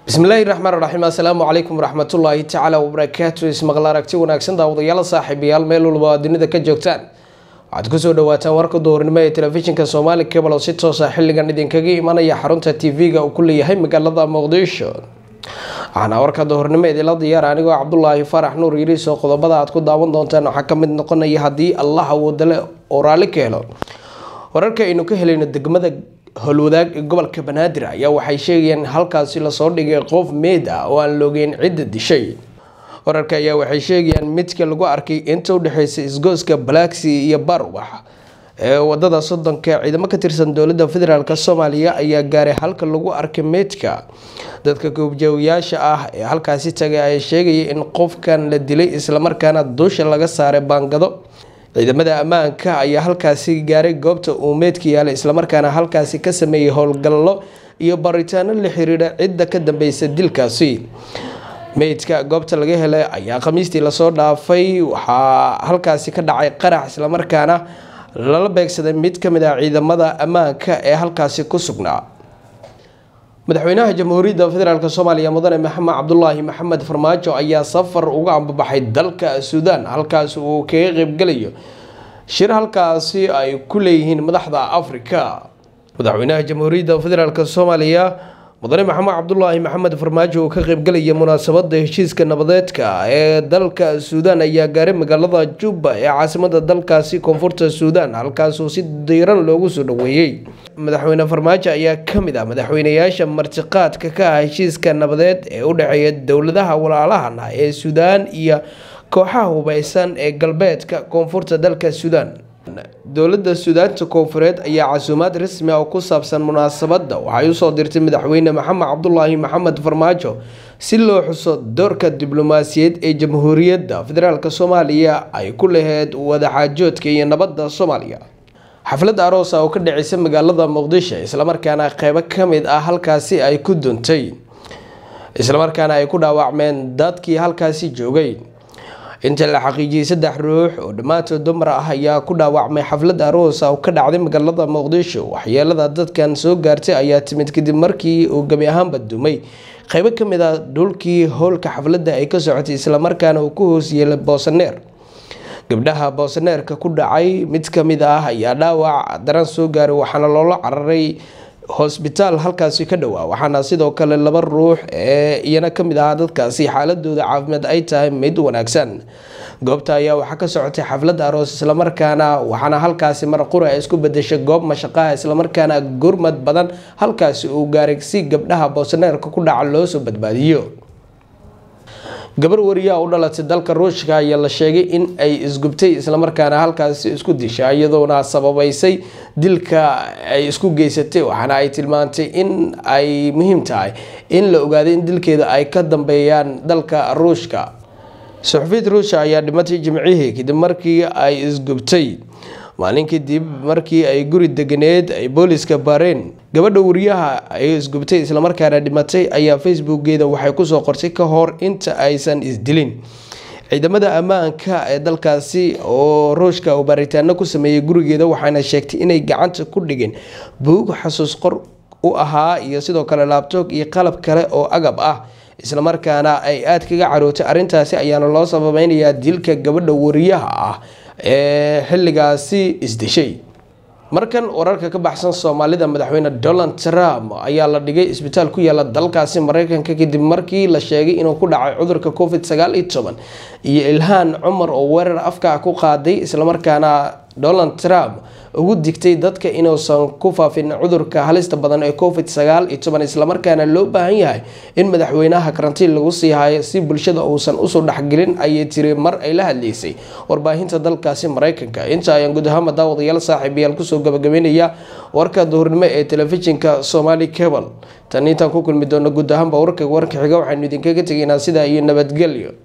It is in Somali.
bismillaahi raxmaan raxiim assalaamu calaykum waraxmatullaahi tacaala wabarakaatu ismaqal aragti wanaagsan daawadayaal saaxiibayaal meel walba aad dunida ka joogtaan waxaad kusoo dhawaataan warka duhurnimo ee telefishinka soomaali cable oo si toosa xilligan idinkaga imanaya xarunta tv-ga uu ku leeyahay magaalada muqdisho waxaana warka duhurnimo idinla diyaara anigoo cabdulaahi faarax nuur yiriis oo qodobada aad ku daawan doontaan waxaa kamid noqonaya haddii allah awoodale oo raalli ka helo wararka aynu ka helayno degmada howlwadaag ee gobolka banaadir ayaa waxay sheegayaan in halkaasi lasoo dhigay qof meed ah oo aan loogeyn cidda dishay wararka ayaa waxay sheegayaan midka lagu arkay inta udhexeysa isgooska balaaxi iyo barwax ee wadada soddonka ciidamo ka tirsan dowladda federaalk soomaaliya ayaa gaaray halka lagu arkay meydka dadka goobjoogayaasha ah ee halkaasi tagay ayaa sheegaya in qofkan la dilay islamarkaana dusha laga saaray baangado ciidamada ammaanka ayaa halkaasi gaaray goobta uu meydka yaalay islamarkaana halkaasi ka sameeyey howlgallo iyo baritaano la xiriira cidda ka dambeysa dilkaasi meydka goobta laga helay ayaa khamiistii lasoo dhaafay waxaa halkaasi ka dhacay qarax islamarkaana lala beegsaday mid kamid ah ciidamada ammaanka ee halkaasi ku sugnaa madaxweynaha jamhuuriyadda federaalk soomaaliya mudane maxamed cabdulaahi maxamed farmaajo ayaa safar uga ambabaxay dalka suudaan halkaas uu kaga qeybgalayo shir halkaasi ay ku leeyihiin madaxda afrika madaxweynaha jamhuuriyadda federaalk soomaaliya mudane maxamed cabdulaahi maxamed farmaajo uu ka qeybgalaya munaasabada heshiiska nabadeedka ee dalka suudaan ayaa gaaray magaalada jubba ee caasimada dalkaasi koonfurta suudaan halkaasuu si diiran loogu soo dhaweeyey madaxweyne farmaajo ayaa kamid ah madaxweynayaasha martiqaadka ka ah heshiiska nabadeed ee u dhexeeya dowladaha walaalahan ah ee suudaan iyo kooxaha hubeysan ee galbeedka koonfurta dalka suudaan dowladda suudaanta koonfureed ayaa casuumaad rasmi ah oo ku saabsan munaasabadda waxay usoo dirtay madaxweyne maxamed cabdulaahi maxamed farmaajo si loo xuso doorka diblomaasiyeed ee jamhuuriyadda federaalk soomaaliya ay ku laheyd wadaxaajoodka iyo nabadda soomaaliya xaflad aroosa oo ka dhaceysa magaalada muqdisho islamarkaana qeybo kamid ah halkaasi ay ku duntay islamarkaana ay ku dhaawacmeen dadkii halkaasi joogay inta la xaqiijiyey saddex ruux oo dhammaantood dumar ah ayaa ku dhaawacmay xaflad aroosa oo ka dhacday magaalada muqdisho waxyeelada dadkan soo gaartay ayaa timid kadib markii uu gebi ahaanba dumay qeybo kamid ah dhulkii howlka xafladda ay ka socotay islamarkaana uu ku hoos yeelay boosaneer gabdhaha boosaneerka ku dhacay mid kamid ah ayaa dhaawac daran soo gaaray waxaana loola cararay hosbitaal halkaasi ka dhowaa waxaana sidoo kale laba ruux ee iyana kamid ahaa dadkaasi xaaladooda caafimaad ay tahay mid wanaagsan goobta ayaa waxaa ka socotay xaflad aroos islamarkaana waxaana halkaasi marqura ay isku bedeshay goob mashaqaha islamarkaana gurmad badan halkaasi uu gaaray si gabdhaha boosaneerka ku dhaca loo soo badbaadiyo gabar wariyaa u dhalatay dalka ruushka ayaa la sheegay in ay isgubtay islamarkaana halkaasi isku disha iyadoona sababeysay dilka ay isku geysatay waxaana ay tilmaantay in ay muhiim tahay in la ogaaday in dilkeeda ay ka dambeeyaan dalka ruushka suxufiid ruushka ayaa dhimatay jimcihii kadib markii ay isgubtay maalin kadib markii ay guri deganeed ay booliska baareen gabadha wariyaha ay isgubtay islamarkaana dhimatay ayaa facebookgeeda waxay kusoo qortay ka hor inta aysan isdilin ciidamada ammaanka ee dalkaasi oo ruushka uu baaritaano ku sameeyey gurigeeda waxaana sheegtay inay gacanta ku dhigeen buug xasuus qor u ahaa iyo sidoo kale laabtoog iyo qalab kale oo agab ah islamarkaana ay aada kaga carootay arrintaasi ayaana loo sababeynayaa dilka gabadha wariyaha ah ee xilligaasi isdishay markan wararka ka baxsan soomaalida madaxweyne donald trump ayaa la dhigay isbitaal ku yaala dalkaasi mareykanka kadib markii la sheegay inuu ku dhacay cudurka covid sagaal iyo toban iyo ilhaan cumar oo weerar afka ku qaaday islamarkaana donald trump ugu digtay dadka inuusan ku faafin cudurka halista badan ee covid sagaal iyo toban islamarkaana loo baahan yahay in madaxweynaha karantiin lagu sii hayo si bulshada uusan usoo dhexgelin ayay tiri mar ay la hadleysay warbaahinta dalkaasi mareykanka inta ayaan guud ahaanba daawadayaal saaxiibayaal kusoo gabagabeynaya warka duhurnimo ee telefishinka somali cable tan intaan ku kulmi doono guud ahaanba warka warka xiga waxaynu idinkaga tegaynaa sidaa iyo nabadgelyo